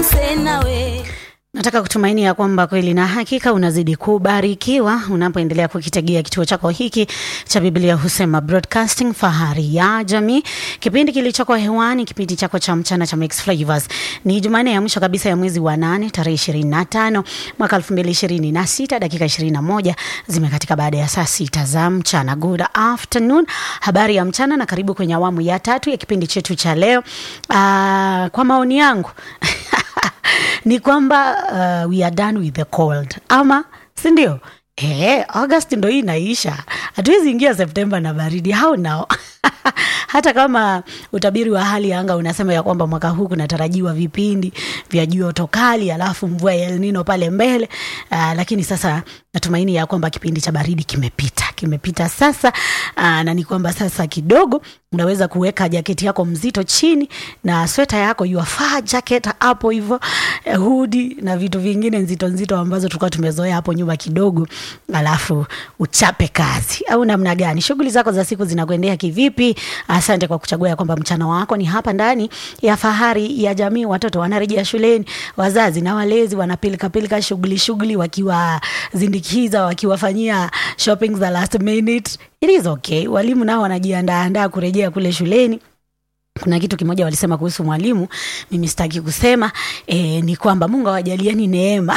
nse nawe Nataka kutumaini ya kwamba kweli na hakika unazidi kubarikiwa unapoendelea kukitegea kituo chako hiki cha Biblia Husema Broadcasting, fahari ya jamii. Kipindi kilichoko hewani, kipindi chako cha mchana cha Mix Flavors. Ni Jumanne ya mwisho kabisa ya mwezi wa nane tarehe ishirini na tano mwaka elfu mbili ishirini na sita dakika ishirini na moja zimekatika baada ya saa sita za mchana. Good afternoon, habari ya mchana na karibu kwenye awamu ya tatu ya kipindi chetu cha leo. Uh, kwa maoni yangu ni kwamba uh, we are done with the cold ama sindio Eh, August ndo hii inaisha, hatuwezi ingia Septemba na baridi. How now? hata kama utabiri wa hali ya anga unasema ya kwamba mwaka huu kunatarajiwa vipindi vya joto kali, alafu mvua ya El Nino pale mbele. Uh, lakini sasa natumaini ya kwamba kipindi cha baridi kimepita, kimepita sasa. Uh, na ni kwamba sasa kidogo unaweza kuweka jaketi yako mzito chini na sweta yako your fur jacket hapo hivyo, eh, hudi na vitu vingine nzito nzito ambazo tulikuwa tumezoea hapo nyuma kidogo, alafu uchape kazi au namna gani? Shughuli zako za siku zinakuendea kivipi? Asante kwa kuchagua ya kwamba mchana wako ni hapa ndani ya fahari ya jamii. Watoto wanarejea shuleni, wazazi na walezi wanapilika pilika shughuli shughuli, wakiwazindikiza, wakiwafanyia shopping za last minute. It is okay. Walimu nao wanajiandaa andaa kurejea kule shuleni kuna kitu kimoja walisema kuhusu mwalimu, mimi sitaki kusema e, ni kwamba Mungu awajalieni neema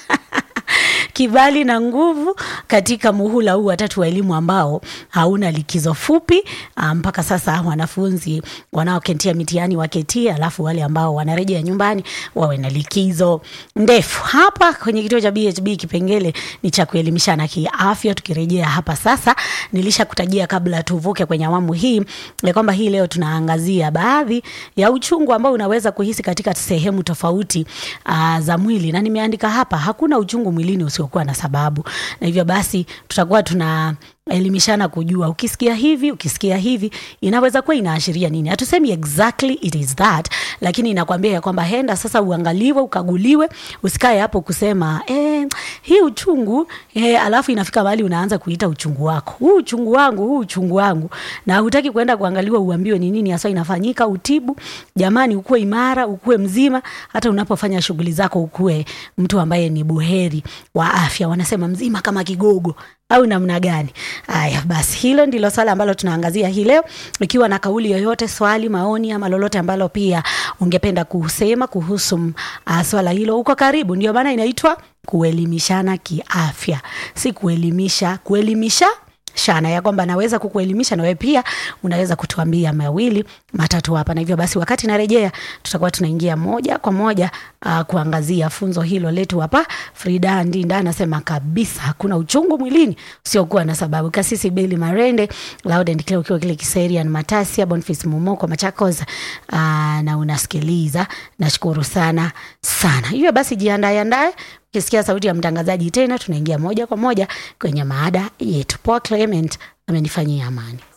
kibali na nguvu katika muhula huu watatu wa elimu ambao hauna likizo fupi. ah, Mpaka sasa wanafunzi wanaokentia mitihani waketie, alafu wale ambao wanarejea nyumbani wawe na likizo ndefu. Hapa kwenye kituo cha BHB kipengele ni cha kuelimishana kiafya. Tukirejea hapa sasa, nilishakutajia kabla tuvuke kwenye awamu hii ya kwamba hii leo tunaangazia baadhi ya uchungu ambao unaweza kuhisi katika sehemu tofauti uh, za mwili, na nimeandika hapa, hakuna uchungu mwilini usiokuwa na sababu, na hivyo basi tutakuwa tuna elimishana kujua ukisikia hivi ukisikia hivi inaweza kuwa inaashiria nini hatusemi exactly it is that lakini inakwambia ya kwamba henda sasa uangaliwe ukaguliwe usikae hapo kusema eh, hii uchungu eh, alafu inafika mahali unaanza kuita uchungu wako huu uchungu wangu huu uchungu wangu na hutaki kwenda kuangaliwa uambiwe ni nini hasa inafanyika utibu jamani ukuwe imara ukuwe mzima hata unapofanya shughuli zako ukuwe mtu ambaye ni buheri wa afya wanasema mzima kama kigogo au namna gani? Haya basi, hilo ndilo swala ambalo tunaangazia hii leo. Ikiwa na kauli yoyote, swali, maoni ama lolote ambalo pia ungependa kusema kuhusu uh, swala hilo, uko karibu. Ndio maana inaitwa kuelimishana kiafya, si kuelimisha kuelimisha shana ya kwamba naweza kukuelimisha na wewe pia unaweza kutuambia mawili matatu hapa, na hivyo basi, wakati narejea, tutakuwa tunaingia moja kwa moja uh, kuangazia funzo hilo letu hapa. Frida Ndinda anasema kabisa hakuna uchungu mwilini usiokuwa na sababu. Kasisi Beli Marende Loud and Clear ukiwa kile Kiserian Matasia Boniface Mumoko Machakos uh, na unasikiliza, nashukuru sana sana. Hivyo basi, jiandae andae Ukisikia sauti ya mtangazaji tena, tunaingia moja kwa moja kwenye maada yetu. Paul Clement amenifanyia amani.